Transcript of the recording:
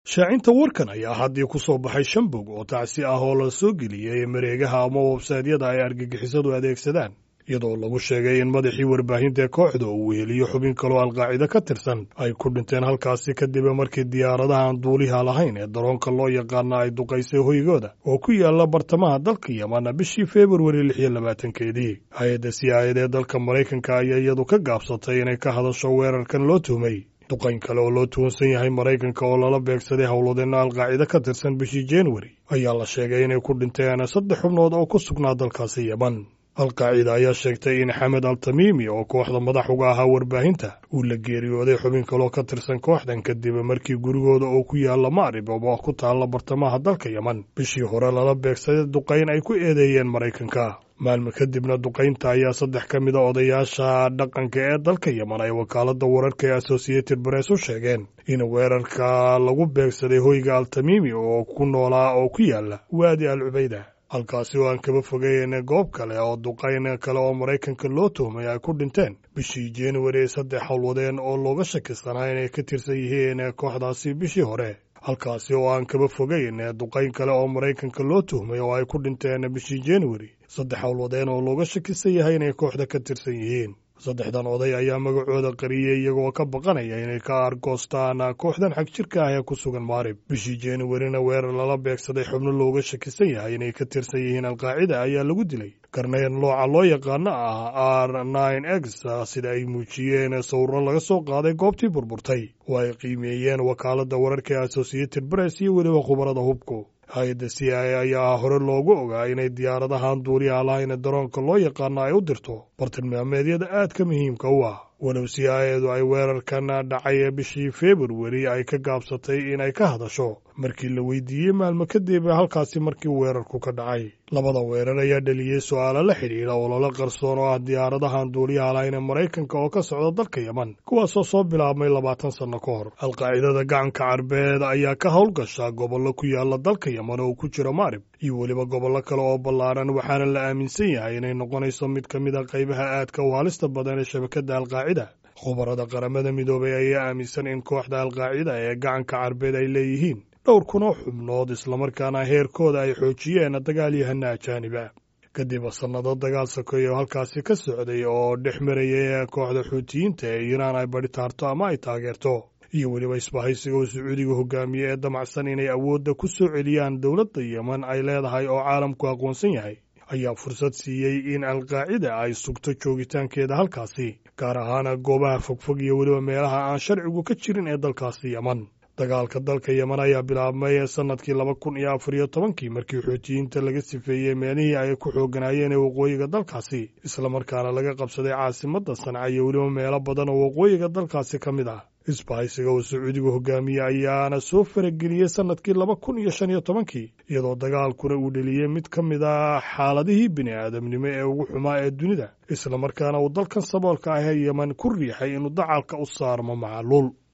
shaacinta warkan ayaa haddii ku soo baxay shan bog oo tacsi ah oo la soo geliyey mareegaha ama websaydyada ay argagixisadu adeegsadaan iyadoo lagu sheegay in madaxii warbaahinta kooxda uu weheliyo xubin kaloo alqaacida ka tirsan ay ku dhinteen halkaasi kadib markii diyaaradaha aan duuliha lahayn ee daroonka loo yaqaana ay duqaysay hoygooda oo ku yaala bartamaha dalka yaman bishii februari lix iyo labaatankeedii hay-adda c i d ee dalka maraykanka ayaa iyadu ka gaabsatay inay ka hadasho weerarkan loo tuhmay duqayn kale oo loo tuwansan yahay maraykanka oo lala beegsaday howlwadeenna alqaacida ka tirsan bishii januari ayaa la sheegay inay ku dhinteen saddex xubnood oo ku sugnaa dalkaasi yeman alqaacida ayaa sheegtay in xamed al tamiimi oo kooxda madax uga ahaa warbaahinta uu la geeriyooday xubin kaloo ka tirsan kooxdan kadib markii gurigooda oo ku yaalla maarib oo ku taalla bartamaha dalka yeman bishii hore lala beegsaday duqayn ay ku eedeeyeen maraykanka maalmo kadibna duqaynta ayaa saddex ka mid a odayaasha dhaqanka ee dalka yeman ay wakaaladda wararka ee associated press u sheegeen in weerarka lagu beegsaday hoyga al tamiimi oo ku noolaa oo ku yaalla waadi al cubayda halkaasi oo aan kaba fogeyn goob kale oo duqayn kale oo maraykanka loo tuhmay ay ku dhinteen bishii januari saddex howlwadeen oo looga shakisanaa inay ka tirsan yihiin kooxdaasi bishii hore halkaasi oo aan kaba fogeyn duqayn kale oo maraykanka loo tuhmay oo ay ku dhinteen bishii januari saddex howlwadeen oo looga shakisan yahay inay kooxda ka tirsan yihiin saddexdan oday ayaa magacooda qariyey iyagoo ka baqanaya inay ka argoostaan kooxdan xag jirka ah ee ku sugan maarib bishii januarina weerar lala beegsaday xubno looga shakisan yahay inay ka tirsan yihiin alqaacida ayaa lagu dilay karnayn looca loo yaqaano ah r nine x sida ay muujiyeen sawirro laga soo qaaday goobtii burburtay oo ay qiimeeyeen wakaaladda wararka ee associated press iyo weliba khubarada hubku hay-adda c i ayaa hore loogu ogaa inay diyaaradahan duuliyaha lahayn daroonka loo yaqaano ay u dirto bartilmaameedyada aadka muhiimka u ah walow c i edu ay weerarkan dhacay bishii februari ay ka gaabsatay inay ka hadasho markii la weydiiyey maalmo kadib halkaasi markii weerarku ka dhacay labada weerar ayaa dhaliyey su-aalo la xidhiidha ololo qarsoon oo ah diyaaradahan duuliyaha lahayn ee maraykanka oo ka socda dalka yeman kuwaasoo soo bilaabmay labaatan sanno ka hor alqaacidada gacanka carbeed ayaa ka howlgasha gobollo ku yaala dalka yeman oo ku jira maarib iyo weliba gobollo kale oo ballaaran waxaana la aaminsan yahay inay noqonayso mid ka mid a qaybaha aadka u halista badan ee shabakadda alqaacida khubarada qaramada midoobay ayaa aaminsan in kooxda alqaacida ee gacanka carbeed ay leeyihiin dhowr kunoo xubnood islamarkaana heerkooda ay xoojiyeen dagaalyahana ajaaniba kadib sannado dagaal sokeeye oo halkaasi ka socday oo dhex marayay kooxda xuutiyiinta ee iiraan ay badhi taarto ama ay taageerto iyo weliba isbahaysiga uu sacuudiga hogaamiye ee damacsan inay awoodda ku soo celiyaan dowladda yeman ay leedahay oo caalamku aqoonsan yahay ayaa fursad siiyey in alqaacida ay sugto joogitaankeeda halkaasi gaar ahaan goobaha fogfog iyo weliba meelaha aan sharcigu ka jirin ee dalkaasi yeman dagaalka dalka yeman ayaa bilaabmay sannadkii laba kun iyo afar iyo tobankii markii xuutiyiinta laga sifeeyey meelihii ay ku xooganaayeen ee waqooyiga dalkaasi islamarkaana laga qabsaday caasimadda sanca iyo weliba meelo badan oo waqooyiga dalkaasi ka mid ah isbahaysiga uu sacuudigu hogaamiye ayaana soo farageliyey sannadkii laba kun iyo shan iyo tobankii iyadoo dagaalkuna uu dheliyey mid ka mid ah xaaladihii bini aadamnimo ee ugu xumaa ee dunida islamarkaana uu dalkan saboolka ah ee yeman ku riixay inuu dacalka u saarmo macaluul